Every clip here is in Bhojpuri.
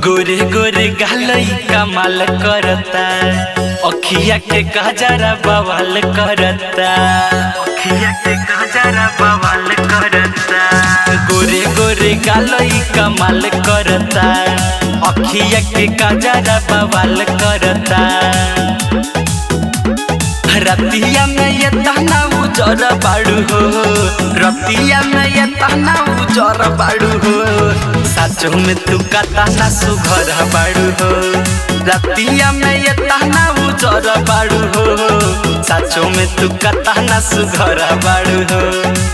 गोरे गोरे गालई कमाल करता अखिया के कजरा बवाल करता अखिया के कजरा बवाल करता गोरे गोरे गालई कमाल करता अखिया के कजरा बवाल करता रतिया में ये ताना उजर बाड़ू हो रतिया में ये ताना उजर बाड़ू हो साचो में तू कताना सुघर बाड़ू हो रतिया में ये ताना उजर बाड़ू हो साचो में तू कताना सुघर बाड़ू हो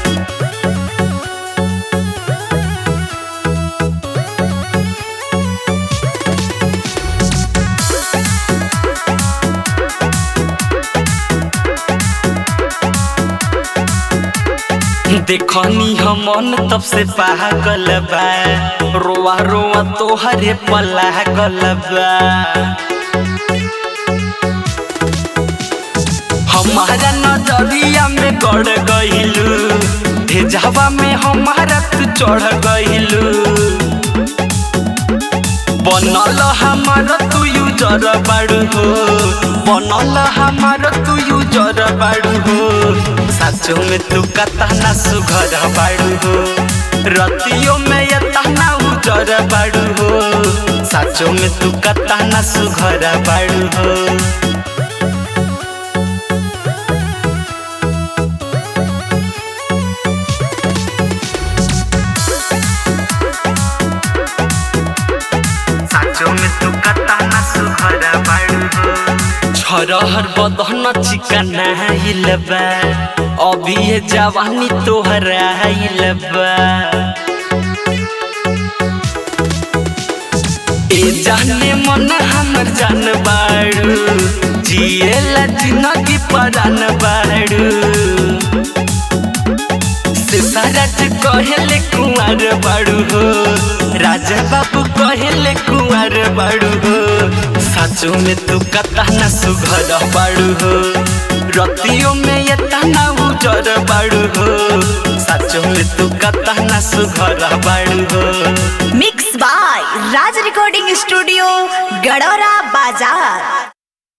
देखनी हम मन तब से पागल बा रोआ रोआ तोहरे पलागल बा हमारा नजरिया में गड़ गइलू भेजावा में हमारा तू चढ़ गइलू बनल हमार तू यूजर बाड़ू हो बनल हमार तू यूजर बाड़ू हो साचो में तू कतना सुघर बाड़ू हो रतियों में ये तना उजर बाड़ू हो साचो में तू कतना सुघर बाड़ू हो साचो में तू कतना सुघर बाड़ू हो छरहर बदन चिकना हिलबा अभी ये जवानी तोहरा हिलबा ए जाने मन हमर जान बाड़ू जिएला जिंदगी परान बाड़ू से सारज कहेले कुंवर बाड़ू हो राजा बाबू कहेले कुंवर बाड़ू हो साचो में तू कतना सुघर बाड़ू हो रतियों में ये तना उजर बाड़ू हो साचो में तू कतना सुघर बाड़ू हो mix by Raj recording studio Gadora बाजार